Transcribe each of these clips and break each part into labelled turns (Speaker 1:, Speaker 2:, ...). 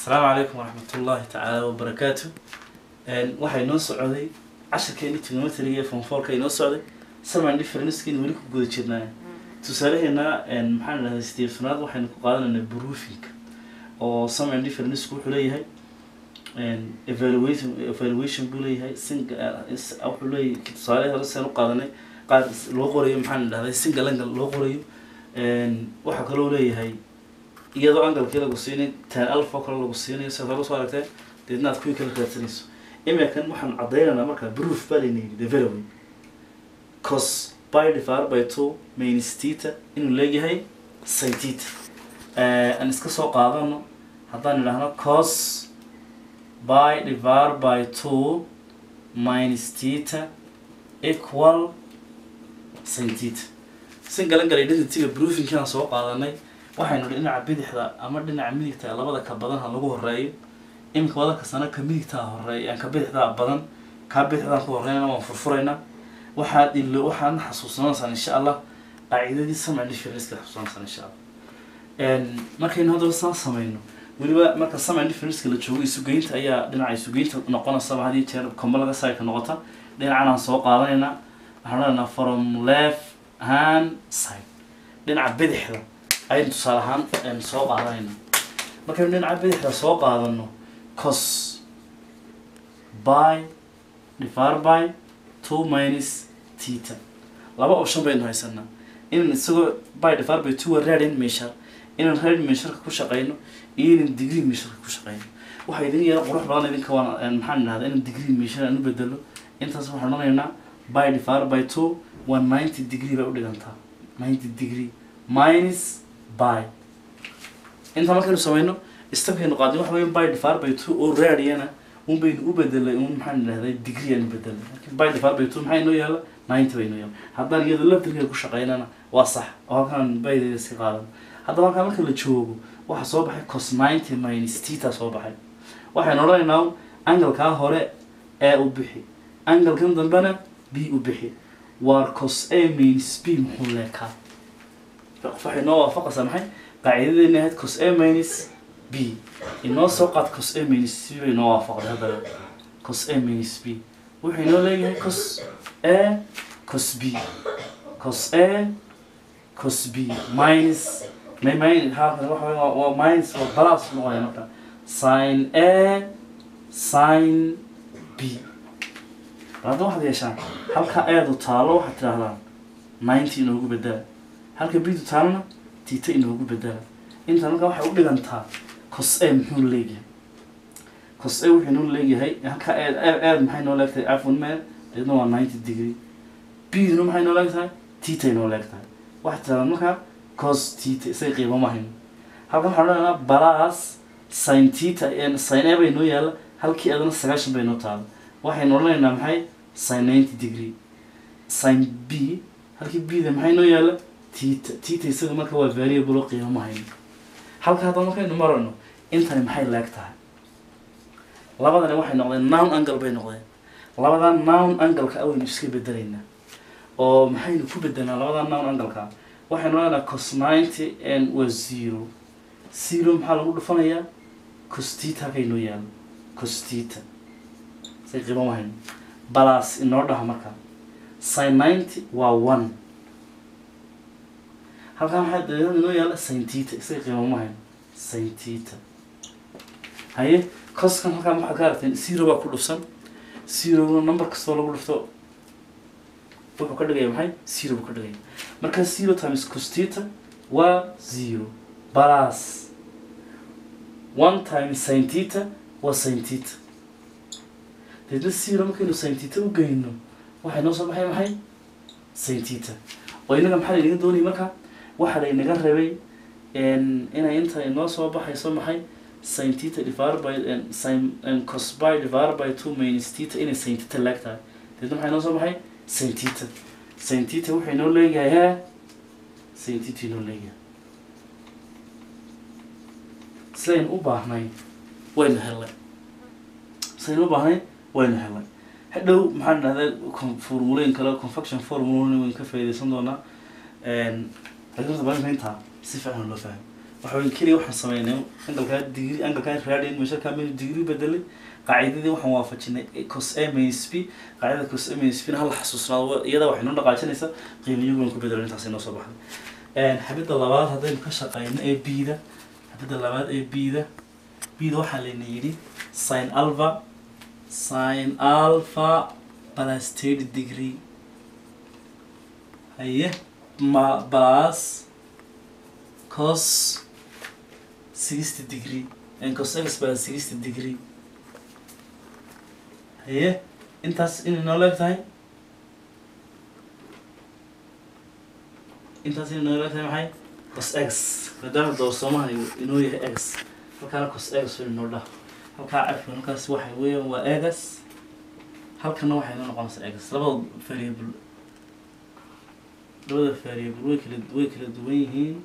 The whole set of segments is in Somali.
Speaker 1: asalaamu calaykum waraxmatullaahi tacaala wabarakaatu waxaa inoo socday casharkeeni trigonometriga ee fonforka inoo socday saman differencekiin weli ku guda jirnaa tusaalaheena maxaan idhahday stevesnaad waxaynu ku qaadanaynaa broofinka oo saman differencku wuxuu leeyahay evaluation evaluation buu leeyahay sing wuxuu leeyahay tusaale hore saan u qaadanay qaar loo qorayo maxaan idhahday single angle loo qorayo waxaa kaloo leeyahay iyadoo angalkii lagu siinay tan alpha kale lagu siinayo sidaad hore soo aragtee deedna aad kuwii kala raadsanayso iminkan waxaan cadaynaynaa markaa proof baa layna yidhi the very way cos by divided by two minus theta inuu leeyahay sin theta aan iska soo qaadano haddaan idhaahno cos by divided by two minus theta equal sin theta sin galan galay identityga proofinkaan soo qaadanay waxaynu dhinaca bidixda ama dhinaca midigta labada ka badan ha lagu horeeyo iminka wada kastana ka midigtaa horeeya aan ka bidixdaa badan kaa bidixdaan ku horreynana waan furfuraynaa waxaad ilo waxaadna xasuusanaysaan insha allah qaacidadii samc differenceka xasuusanaysaan insha allah markaynu haddaba saan sameyno weliba marka samc differenceka la joogo isugeynta ayaa dhinaca isugeynta noqonaysaba had iyo jeer combo laga side ka noqota dhinacan aan soo qaadanaynaa waxaan odhanaynaa from left hand side dhinaca bidixda ayaynu tusaale ahaan soo qaadanayna markaynu dhinaca bidixda soo qaadano cos by divided by two minus theta laba option baynu haysanaa inaan isagoo by divided by two radian measure inaan radian measureka ku shaqeyno iyo inaan degree measureka ku shaqeyno waxaa idin yara qurux badan idinka waan maxaan idhahdaa inaan degree measure aan u bedelo intaas waxaan odhanaynaa by divided by two waa ninety degree bay u dhigantaa ninety degree minus by inta markaynu sameyno stepkaynu qaadin waxa weya by divided by two oo radiana un baynu u bedelay un maxaan idhahday degree aan u bedelay laakiin by divided by two maxaa inoo yaala ninety bay inoo yaala haddaan iyadoo laftirkeeda ku shaqeynana waa sax oo halkaan baydeeda iska qaadan haddaba halkaan marka la joogo waxaa soo baxay cos ninety minus tita soo baxay waxaynu odhanaynaa angalkaa hore ee u bixi angalkan dambena b u bixi waa cos a minus b muxuu leekaa waxay noo waafaqaysaa maxay qaacidadeena ahayd cos a minus b inoo soo qaad cos a minus b bay noo waafaqday haddaba cos a minus b wuxuu inoo leeyahay cos a cos b cos a cos b minus may min halkan waxa weya waa minus waa balas noqonaya marka sin a sin b hadda waxaad yeeshaan halka eedu taalo waxaad tidhahdaan ninety inoogu bedela halka bidu taalana tita inoogu bedela inta marka waxay u dhigantaa cos a muxuu leeyahay cos a wuxuu inoo leeyahay halka eed eed maxay noo leegtahay cafwan mee deedna waa ninety degree biduna maxay noo leegtahay tita inoo leegtahay waxay tidhahdaan markaa cos tita isay qiimo ma hayno halkan waxaan odhanaynaa balas sin tita sin a bay noo yaalla halkii eedana sagaashan bay noo taala waxaynu odhanaynaa maxay sin ninety degree sin b halkii bda maxay noo yaalla tita tita isaga marka waa variable oo qiimo ma hayno halka haddaba markaynu marayno intani maxay leeg tahay labadani waxay noqdeen nown angle bay noqdeen labadan nown angleka awaynu iska bedelaynaa oo maxaynu ku bedelnaa labadan nown angleka waxaynu odhanaa cos ninety n waa zero zero maxaa lagu dhufanayaa costita halkay noo yaalo costita say qiimo ma hayno balas inoo dhaha marka sin ninety waa one halkaan waxaa dabeedada inoo yaalla sintita isaga qiimo ma hayno sintita haye coskan halkaan waxaad ka aragteen zero baa ku dhufsan zerona number kastoo lagu dhufto wuxuu ka dhigaya maxay zero buu ka dhigaya marka zero times costita waa zero balas one times sintita waa sintita deedna zero markaynu sintita u geyno waxay noo soo baxay maxay sintita oo inaga maxaa laynaga doonaya marka waxaa laynaga rabay inay inta inoo soo baxayso maxay sin tita divided by sin cos by divided by two minus tita inay sin tita leeg tahay deedna maxaa inoo soo baxay sin tita sin tita wuxuu inoo leeyahay he sin tita inoo leeyahay sidaynu u baahnay waynu helay sidaynu u baahnay waynu helay hadhow maxaan idhahdaa formulooyin kale confaction formulooyin waynu ka faaideysan doonaa laakiin horta baa inta si fiican loo fahmo waxaan keliya waxaan sameynay angalkaa digri angalkaa raadin meesharkaa minu digri bedelay qaacidadii waxaan waafajinay cos a minus b qaacidada cos a minus b na hala xasuusnaado iyada waxay noo dhaqaajinaysaa qiimayagoon ku bedelan intaas inoo soo baxday xabidda labaad haddaynu ka shaqeyno ee b-da xabidda labaad ee b-da b-da waxaa layna yidhi sin alpha sin alpha plus thirty degree haye ma plus cos sixty degree and cos x plus sixty degree haye intaas inay noo leeg tahay intaas inay noo leeg tahay maxay cos x maadaama doorsoomaha inoo yahay x halkaana cos x way noo dhah halkaa cafka halkaas waxay weeyaan waa egas halkana waxay noo noqonaysaa egas labada variable labada variable way kala way kala duwan yihiin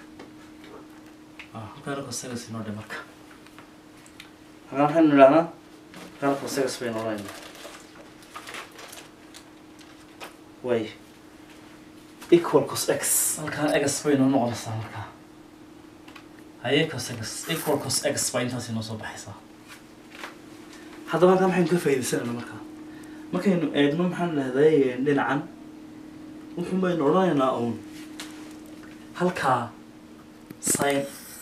Speaker 1: ah halkaana cos x inoo dhe marka halkaan waxaynu idhahnaa halkaana cos x baynu odhanaynaa way equal cos x halkaan x bay noo noqonaysaa markaa haye cos x equal cos x baa intaas inoo soo baxaysaa haddaba halkaa maxaynu ka faa'iidaysanayna markaa markaynu eegno maxaan dhahday dhinacan wuxuun baynu odhanaynaa uun halkaa sin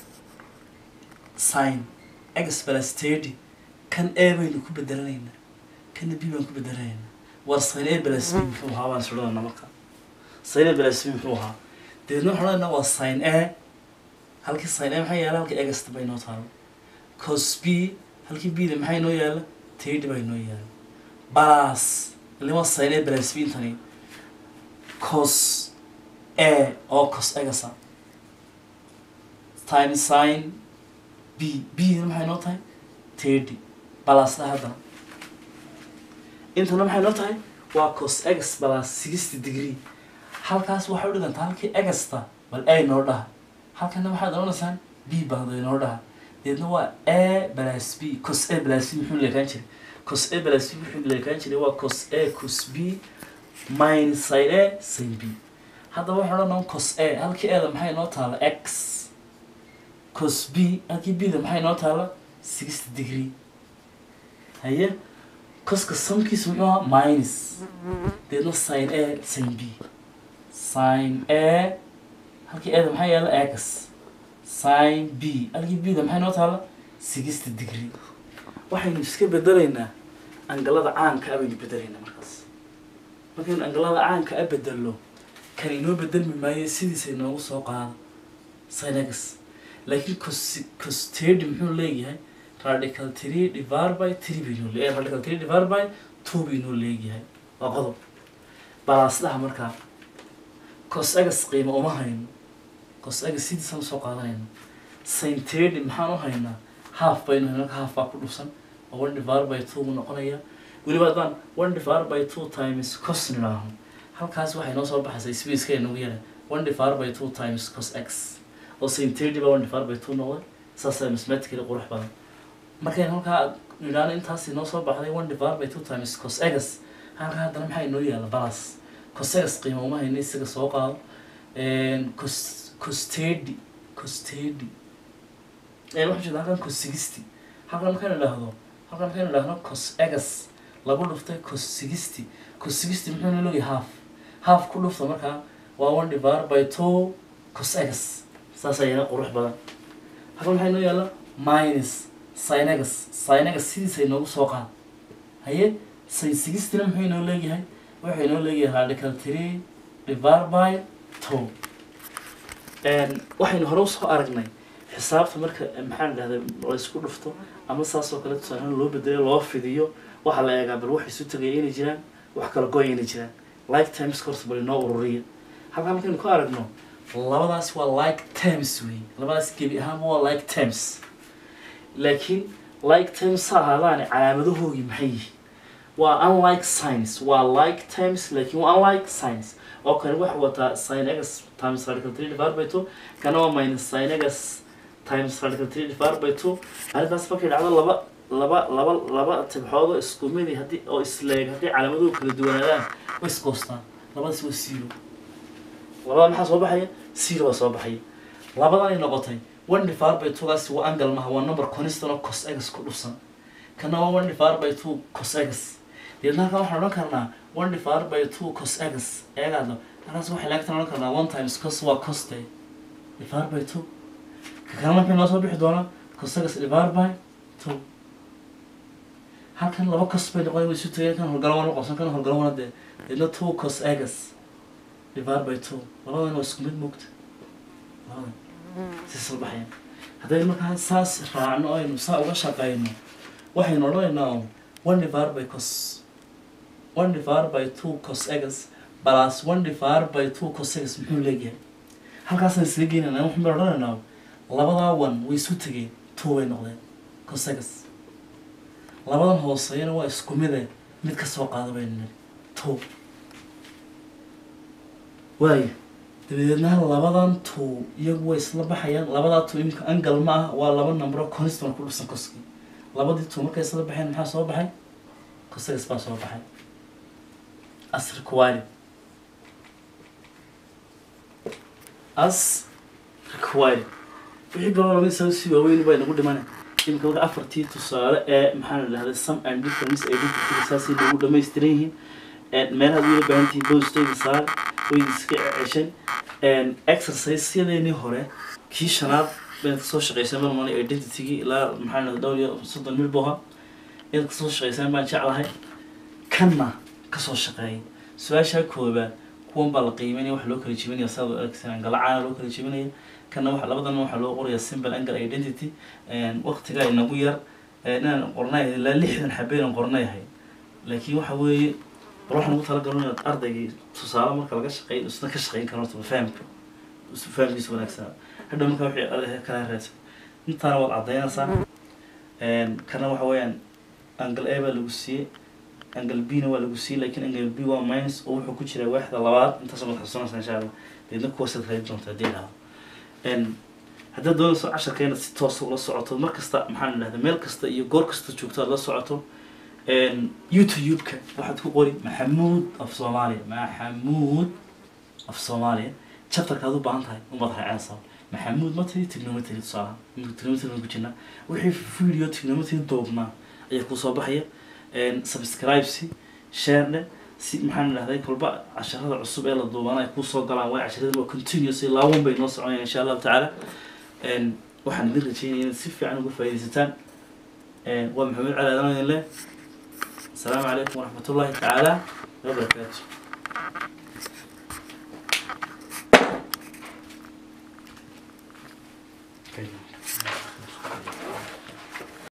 Speaker 1: sin x plus thirty kan a baynu ku bedelanaynaa kana b baan ku bedelanaynaa war sin a plus b muxuu ahaa baan is odhanaynaa markaa sin a plus b muxuu ahaa deedna waxaan odhanaynaa waa sin a halkii sin a maxaa yaala halkii egasta bay noo taalo cos b halkii b da maxay noo yaala thirty bay noo yaala balas lima sin a plus b intani cos a oo cos egasa time sin b b da maxay noo tahay thirty balasda haddana intana maxay noo tahay waa cos x balas sixty degree halkaas waxay u dhigantaa halkii egasta bal a noo dhaha halkana waxaad odhanaysaan b baada noo dhaha deedna waa a balas b cos a balas b muxuu leekaan jiray cos a balas b muxuu leekaan jiray waa cos a cos b minus sin a sin b haddaba waxaan odhanaa cos a halkii a da maxay noo taala x cos b halkii b da maxay noo taala sixty degree haye coska samkiisa muxuu ahaa minus deedna sin a sin b sin a halkii a da maxaa yaala x sin b halkii b da maxay noo taala sixty degree waxaynu iska bedelaynaa angalada caanka a baynu bedelaynaa markaas markaynu angalada caanka a bedelno kan inoo bedelmi maayo sidiisa inoogu soo qaada sin x laakiin cos cos thirty muxuu leeyahay radical three divided by three baynoo le radical three divided by two baynoo leeyahay waa qodob balaasdaha markaa cos x qiimo uma hayno cos x sidiisaan usoo qaadanayna sin thirty maxaan u haynaa half baynu hayno halka half baa ku dhufsan oo one divided by two buu noqonaya weliba haddaan one divided by two times cos nidhaaho halkaas waxay noo soo baxaysaa spaceka inagu yara one divided by two times cos x oo sin thirty baa one divided by two noqday saasaa mathematically qurux badan markaynu halkaa nidhaano intaas inoo soo baxday one divided by two times cos x halkaa haddana maxaa inoo yaala balas cos x qiimo uma hayno isaga soo qaado cos cos thirty cos thirty waxaan jeeda halkan cos sixty halkan markaynu idhaahdo halkan markaynu idhaahno cos x lagu dhuftay cos sixty cos sixty muxuu noo leeyahay half half ku dhufta markaa waa one divided by two cos x saas ayana qurux badan halkan maxay noo yaala minus sin x sin x sidiisa inoogu soo qaad haye sin sixtyna muxuu inoo leeyahay wuxuu inoo leeyahay radical three divided by two waxaynu hore usoo aragnay xisaabta marka maxaan idhahda la isku dhufto ama saas oo kale tusaale loo bedelo loo fidiyo waxaa la eegaa bal wax isu tagaya inay jiraan wax kala goya inay jiraan like times course bal inoo ururiya halkaa markaynu ku aragno labadaas waa like terms wey labadaas gebi ahaanba waa like terms laakiin like terms ha ahaadaane calaamadahoogii maxay yihiin waa unlike science waa like terms laakiin waa unlike science oo kale waxa wataa sin x times radical three divided by two kana waa minus sin x times radical three divided by two arrintaas markay dhacdo laba laba laba laba tibxoodoo isku midi haddii oo isleeg haddii calaamaduhu kala duwanaadaan way iskoostaan labadaas waa zero labada maxaa soo baxaya zero baa soo baxaya labadanay noqotay one divided by two gaasi waa angle maha waa number constant oo cos x ku dhufsan kana waa one divided by two cos x deedna halkan waxaan odhan karnaa one divided by two cos x eegaadlo halkaas waxay laagtan odhan karnaa one times cos waa cos day divided by two ka kalena maxay noo soo bixi doonaa cos x divided by two halkan laba cos bay noqon way isu tagayaan kan horgalo wana qosan kan horgalo wana dee deedna two cos x divided by two labadan waa isku mid mugta labadan si salbaxayaan haddaynu markaa saas raacno aynu saa uga shaqayno waxaynu odhanaynaa one divided by cos one divided by two cos x plus one divided by two cos x muxuu leeyahay halkaasaan isla geynayna waxaan bay odhanaynaa labadaa one way isu tegeen two way noqdeen cos x labadan hooseeyana waa isku mide mid ka soo qaada baynu niri two waayo dabadeedna labadan two iyagu way isla baxayaan labadaa two imika angal ma ah waa laba numbero constant ku dhufsan koskii labadii two markay isla baxeen maxaa soo baxay cosx baa soo baxay as required as required wixii kaloo laga soo si waaweyn bay nagu dhimanay imika marka afartii tusaale ee maxaa la dhahday some and difference identity saasay nagu dhamaystiran yihiin meelaha ad weli baahantihiin bostayda saar way iska ceshan exercise-yadeenii hore kii shanaad baad kasoo shaqeysaan baan umanay identity-gii ilaa maxaa la dhowr iyo soddon mil boha inaad kasoo shaqeysaan baan jeclahay kanna kasoo shaqeeyay su-aashaa koobaad kuwan baa la qiimeynaya waxa loo kala jebinaya saad u aragteen angalacaana loo kala jebinaya kana waxa labadan waxaa loo qoraya simple angle identity waqtigaa inagu yar inaan qornay ilaa lixdan xabeen qornayahay laakiin waxa weeye bal waxaan ugu talagalno inaad ardaygii tusaale marka laga shaqeyn isna ka shaqeyn karo horta fahamka fahamkiisa wanaagsanaa hadhow marka wixii kala raadsan intaana waad caddaynaysaa kana waxa weeyaan angle a baa lagu siiyey angle b na waa lagu siiyey laakiin angle b waa minus oo wuxuu ku jiraa waaxda labaad intaasoo mad xasuunaysaa insha allah deedna kuwaasaad raadi doonta haddii dhahdo haddaad doonayso casharkeena si toosa ula socoto mar kasta maxaan idhahda meel kasta iyo goor kasta joogto aad la socoto youtube-ka waxaad ku qori maxamuud af soomaaliya maxamuud af soomaaliya chapterka aad u baahan tahay umaad raaceensaa maxamuud ma tiri trigonometry tusaalaha trigonometry ku jirnaa wixii video trigonometry doobnaa ayaa kusoo baxaya subscribesi sharene si maxaan idhahday kolba casharada cusub ee la duubana ay kusoo galaan waa casharada waa continuous laawan bay noo soconayaan insha allahu tacaala waxaan idin rajeynaya inaad si fiican uga faaidaysataan waa maxamuud cali aadan idin leh السلام عليكم ورحمة الله تعالى وبركاته Okay.